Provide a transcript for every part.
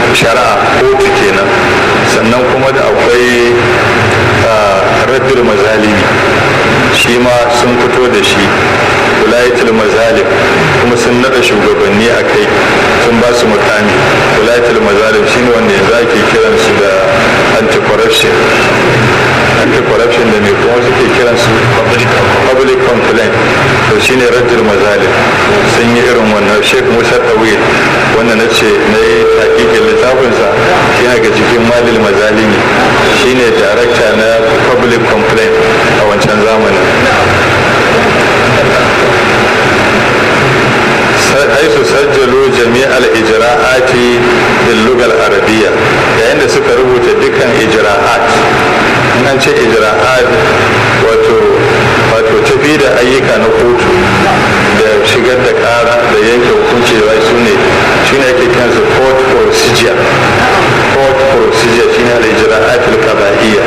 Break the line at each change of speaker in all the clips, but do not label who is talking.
shari'a kotu kenan sannan kuma da akwai raddul mazalimi shi ma sun fito da shi wulayatul mazalim kuma sun nada shugabanni a kai sun ba su mukami wulayatul mazalim shine wanda yanzu ake kiransu da anti-corruption anti-corruption da mai kuma suke kiransu public complaint to shine raddul mazalim sun yi irin wannan sheikh musa tawil wanda na ce na yi hakikin littafinsa yana ga cikin malil mazalimi shine darakta na public complaint a wancan zamanin haisu sajjalo jami'al ijra'ati bil lugal arabiyya yayin da suka rubuta dukkan ijra'at in an ce ijra'at wato wato tafi da ayyuka na kotu da shigar da kara da yanke hukunci da su ne shine ake kansu court procedure court procedure shine al-ijra'at al-qada'iyya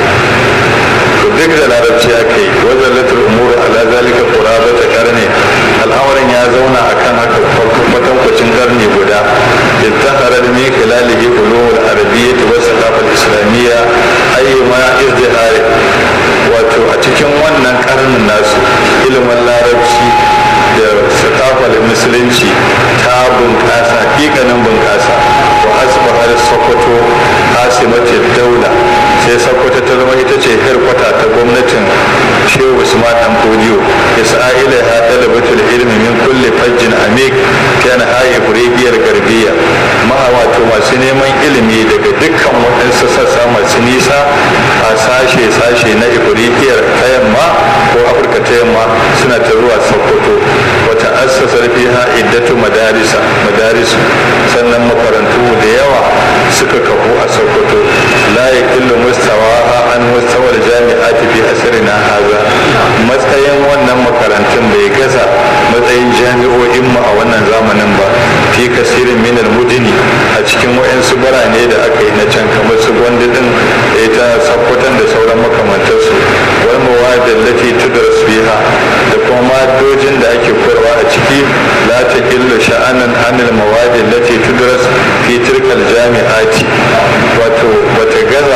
to duk da larabci aka yi wajen latar umuru ala zalika quraba ta karne al'amarin ya zauna akan haka kwatankwacin karni guda ittahara min khilalihi ulumul arabiyyah wa saqafal islamiyya ayyuma izdihari wato a cikin wannan karnin nasu ilimin larabci da sakafar musulunci ta bunƙasa hakikanin bunƙasa wa asbahar sokoto asimatin daula sai sokoto ta zama ita ce herkwata ta gwamnatin shehu usman dan fodiyo isra'ila ha dalabatul ilmi min kulli fajjin amik kana hayi kuribiyar garbiya ma wato masu neman ilimi daga dukkan waɗansu sassa masu nisa a sashe sashe na ifirikiyar ta yamma ko afirka ta yamma suna ta zuwa sokoto wata assasa fiha iddatu madarisa madarisu sannan makarantu da yawa suka kafu a sokoto la yaqillu mustawaha an mustawar jami'ati fi asrina haza matsayin wannan makarantun bai gaza matsayin jami'o'in mu a wannan zamanin ba fi kasirin minal mudini a cikin wayansu birane da aka yi na can kamar su gwandu din da ita sakkwatan da sauran makamantarsu wal mawadin lati tudras fiha da kuma madojin da ake koyarwa a ciki la ta illu sha'anan anil mawadin lati tudras fi tilkal jami'ati wato bata gaza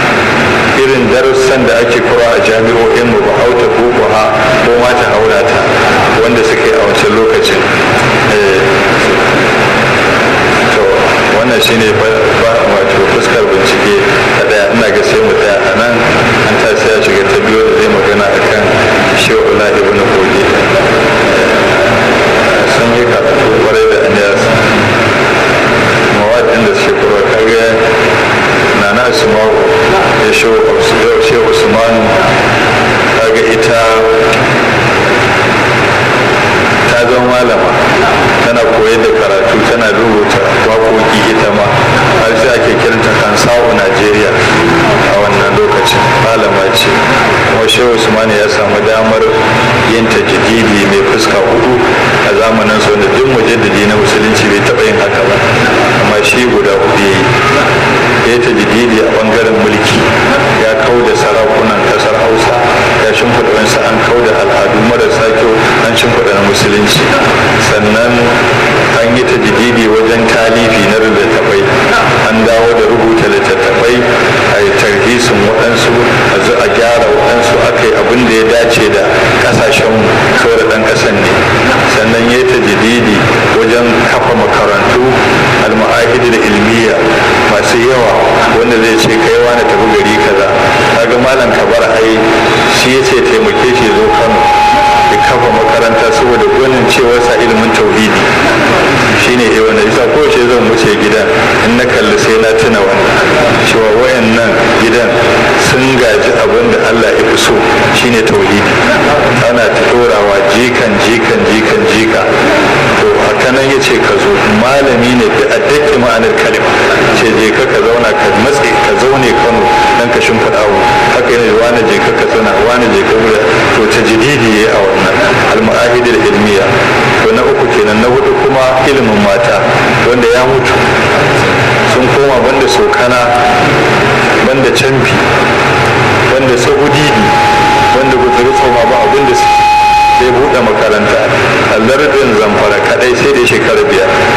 irin darussan da ake koya a jami'o'in mu ba auta ko ha ko ma ta haura ta wanda suke a wancan lokacin to wannan shine ba wato fuskar bincike ta daya ina ga sai mu tsaya a nan an ta sai ya shiga ta biyu da zai magana akan shehu la ibn kogi sun yi karatu kwarai da aniyas mawadin da suke kuma kage na na asma'u ya shehu usmanu kaga ita ta zama malama tana koyar da karatu tana rubuta waƙoƙi ita ma har sai ake kiranta kansa'u najeriya a wannan lokacin malama ce kuma shehu usmanu ya samu damar yin tajdidi mai fuska hudu a zamanin su wanda duk mujaddidi na musulunci bai taɓa yin haka ba amma shi guda hudu ya yi ya tajdidi a bangaren mulki ya kau da sarakunan kasar hausa ya shimfiɗa wasu an kau da al'adu marasa kyau an shimfiɗa na musulunci sannan an yi tajdidi wajen talifi na littattafai an dawo da rubuta littattafai a yi tarhisin waɗansu a zo a gyara waɗansu aka yi abin da ya dace da ƙasashenmu saboda ɗan ƙasan ne sannan ya yi tajdidi wajen kafa makarantu al-ma'ahidi da ilmiya masu yawa wanda zai ce kai wani tafi gari kaza kaga malam kabar ai shi ya ce taimake shi zo kano ya kafa makaranta saboda gwanin cewar sa ilimin tauhidi shine eh wanda isa ko shi zan wuce gidan in na kalli sai na tuna wannan cewa wayannan gidan sun gaji abin da Allah ya fi so shine tauhidi ana ta dorawa jikan jikan jikan jika to haka nan ya ce ka zo malami ne da a daƙi ma'anar kalima ce je ka ka zauna ka matse ka zaune kano dan ka shimfiɗa abu haka yana wani je ka ka zauna wani je ka wuya to ta jididi ya a wannan al-ma'ahidul ilmiya to na uku kenan na hudu kuma ilimin mata wanda ya mutu sun koma banda sokana banda canfi banda sahudidi banda gutsuri tsoma ba abin da sai buɗe makaranta a lardin zamfara kadai sai da shekara biyar